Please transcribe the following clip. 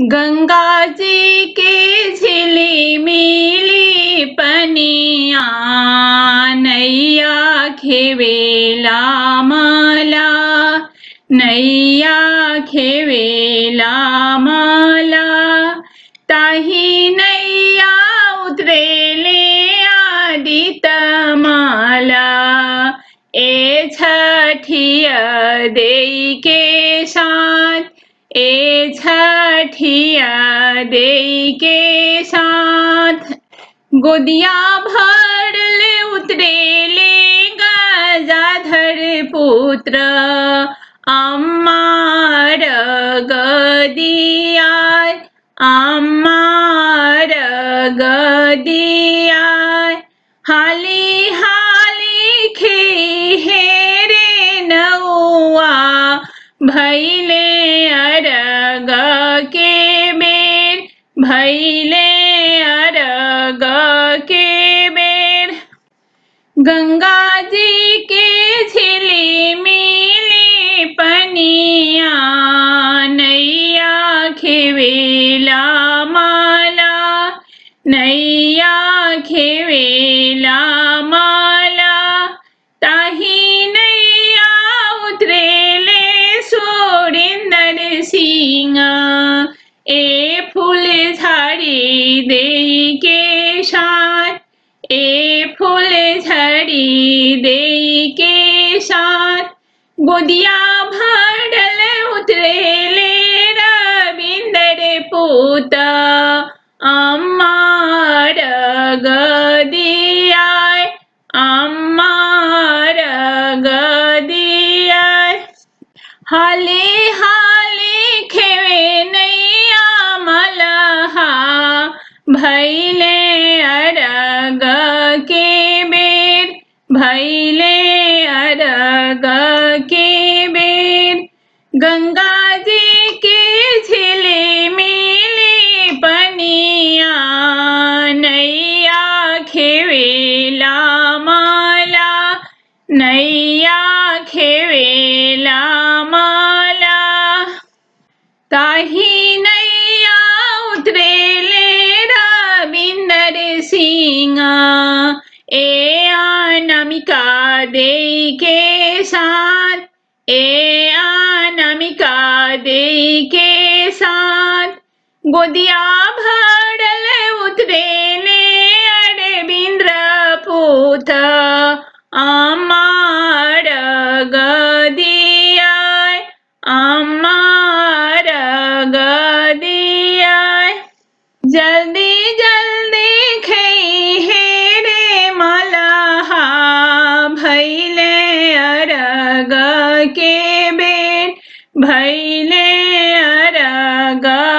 गंगा जी के झिली मिली पनिया नैया खेवेला मला नैया खेवेला मला ताही नैया उतरेले आदित माला ए छठिया देई के साथ ए छठिया देई के साथ गोदिया भर ले उतरे ले गजाधर पुत्र अम्मार गदिया अम्मार गदिया हाली हाली खे हेरे नौआ भैले अरग के बेर भैले अरग के बेर गंगा जी के झिली मिली पनिया नैया खेवेला माला नैया खेवेला माला ताही नैया उतरेले सोरिंदर सिंह ए फूल झाड़ी दे के साथ ए फूल झड़ी दे के साथ गोदिया भरल उतरेले रविंदर पूत अम्मार गदिया अम्मार गदिया हाले हाले खेवे नैया मलहा भैले अरग के बेर भैले अरग के बेर गंगा जी के झिले मिली पनिया नैया खेवेला माला नैया खेवेला माला ताही नैया उतरेले रविंदर सिंह ए अनामिका दे के साथ ए अनामिका दे के साथ गोदिया भरल उतरेले अरविंद्र पूत अमार गदिया अमार गदिया जल्दी जल्दी खई हे रे मलहा भैले अरग के बेर भैले अरग